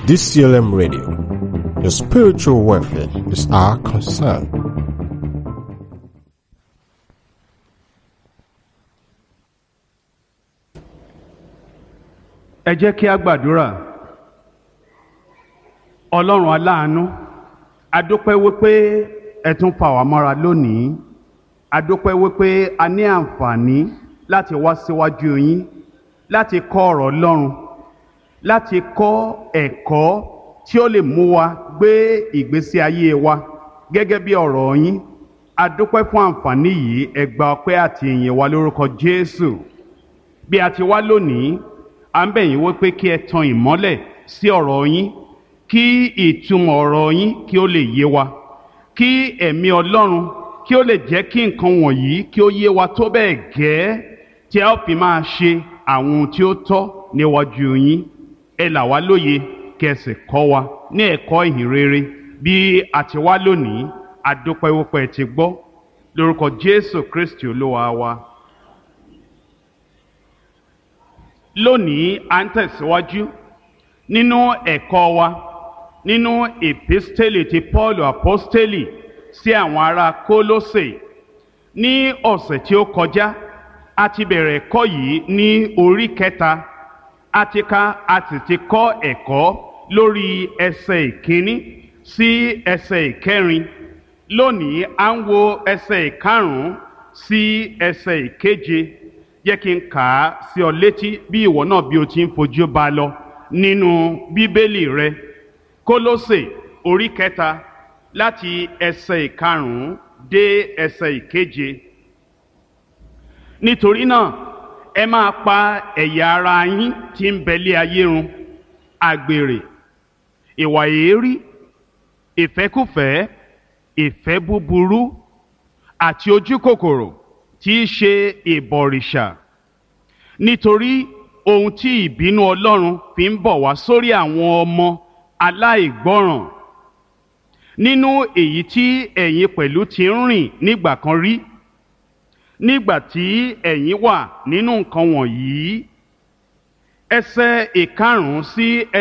DCLM Radio. Your spiritual welfare is our concern. ẹ jẹ́ kí a gbàdúrà ọlọ́run aláàánú adúpẹ́ wípé ẹ tún fà wá mọ́ra lónìí adúpẹ́ wípé a ní àǹfààní láti wá síwájú yín láti kọ́ ọ̀rọ̀ ọlọ́run láti kọ́ ẹ̀kọ́ tí ó lè mú wa gbé ìgbésí ayé wa gẹ́gẹ́ bí ọ̀rọ̀ yín adúpẹ́ fún àǹfààní yìí ẹ gba ọpẹ́ àti ìyìn wa lórúkọ jésù bí a ti wá lónìí à ń bẹ̀ yín wípé kí ẹ tan ìmọ́lẹ̀ sí ọ̀rọ̀ yín kí ìtumọ̀ ọ̀rọ̀ yín kí ó lè yé wa kí ẹ̀mí ọlọ́run kí ó lè jẹ́ kí nǹkan wọ̀nyí kí ó yé wa tó bẹ́ẹ̀ gẹ́ tí a ó fi máa ṣe àwọn ohun tí ó tọ́ níwájú yín ẹ là wá lóye kí ẹ sì kọ́ wa ní ẹ̀kọ́ ìhìn rere bí a ti wá lónìí adúpẹ́ wípé ẹ ti gbọ́ lórúkọ jésù kristi olúwa wa. lónìí à ń tẹ̀síwájú nínú ẹ̀kọ́ wa nínú èpísítélì ti paul apostoli sí àwọn ará kólósè ní ọ̀sẹ̀ tí ó kọjá a ti bẹ̀rẹ̀ ẹ̀kọ́ yìí ní orí kẹta a ti ka a sì ti kọ́ ẹ̀kọ́ lórí ẹsẹ̀ ìkíní sí ẹsẹ̀ ìkẹrin lónìí à ń wo ẹsẹ̀ ìkarùn-ún sí ẹsẹ̀ ìkeje jẹ́ kí n kà á sí ọ létí bí ìwọ náà bí o ti ń fojú ba lọ nínú bíbélì rẹ kólósè orí kẹta láti ẹsẹ̀ ìkarùn-ún dé ẹsẹ̀ ìkeje nítorí náà ẹ máa pa ẹ̀yà ara yín tí ń bẹ̀lẹ̀ ayé run àgbèrè ìwà èérí ìfẹ́kùfẹ́ ìfẹ́ búburú àti ojú kòkòrò tí í ṣe ìbọ̀rìṣà nítorí ohun tí ìbínú ọlọ́run fi ń bọ̀ wá sórí àwọn ọmọ aláìgbọ́ràn nínú èyí tí ẹ̀yin pẹ̀lú ti ń rìn nígbà kan rí nígbà tí ẹ̀yin wà nínú nǹkan wọ̀nyí ẹsẹ̀ ìkarùn-ún sí